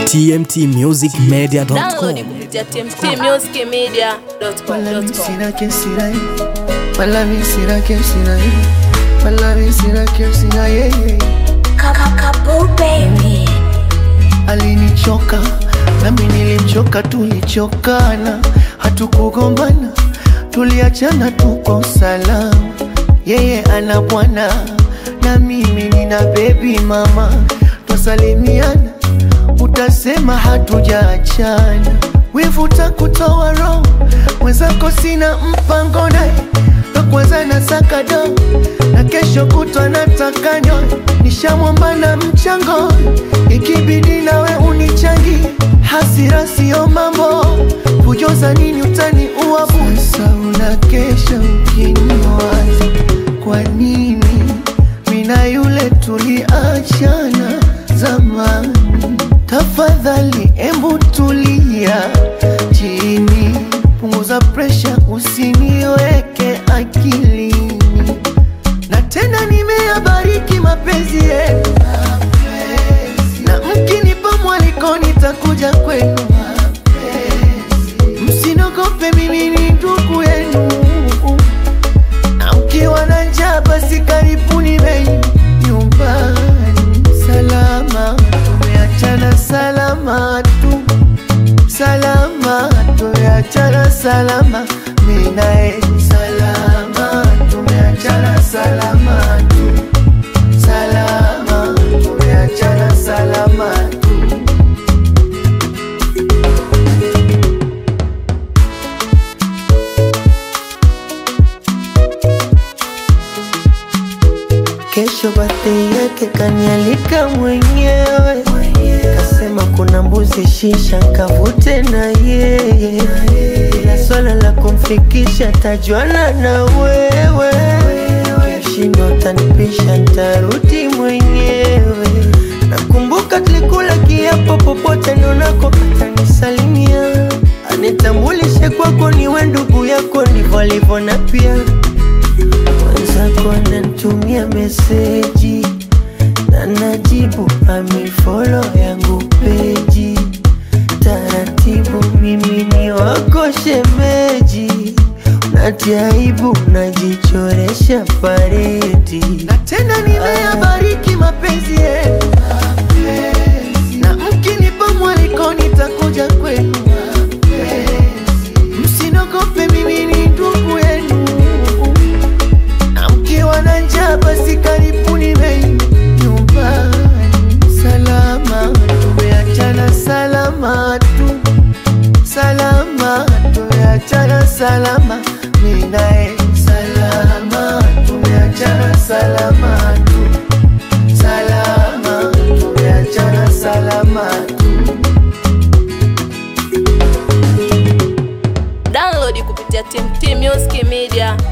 tmtmusicmedia.com. Download kupitia tmtmusicmedia.com. Wala mi sina kesi na yeye. Wala mi sina kesi na yeye. Wala mi sina kesi na yeye. Alinichoka nami nilimchoka, tulichokana, hatukugombana, tuliachana, tuko salama. Yeye ana bwana na mimi nina bebi mama, twasalimiana, utasema hatujaachana. Wivu takutoa roho, mwenzako sina mpango naye, na kwanza nasaka do na kesho kutwa nataka nyoe, nishamwomba na mchango, ikibidi nawe unichangi, hasira sio mambo, kujoza nini utani uabu. Sasa unakesha ukiniwaza, kwa nini mina yule tuliachana zamani? Tafadhali embu tulia chini, punguza presha, usiniweke akilini na tena nimeyabariki mapenzi yenu, na mkinipa mwaliko nitakuja kwenu. Msinogope, mimi ni ndugu yenu, na mkiwa na njaa basi karibuni bei nyumbani. Salama tumeachana, salama tu, salama tumeachana, salama mimi naye, salama tumeachana, salama tu, salama tumeachana, salama tu. Kesho birthday yake kanialika mwenyewe, kasema kuna mbuzi shisha nkavute na yeye, ila swala la kumfikisha tajuana na wewe, kishindo tanipisha ntarudi mwenyewe. Nakumbuka tulikula kiapo, popote nionako atanisalimia, anitambulishe kwako, niwe ndugu yako, ndivyo alivyo na pia mwenzako ananitumia meseji na najibu amifolo yangu peji taratibu, mimi ni wako shemeji, natiaibu najichoresha paredi na tena nimeyabariki mapenzi yenu, na mkinipa mwaliko nitakuja kwenu. Msinogope, mimi ni ndugu yenu na mkiwa na njaa basi karibuni bei nyumbani. Salama tumeachana, salama tu, salama tumeachana, salama mimi naye, salama tumeachana, salama tu, salama tumeachana, salama tu. Download kupitia tmtmusicmedia.com.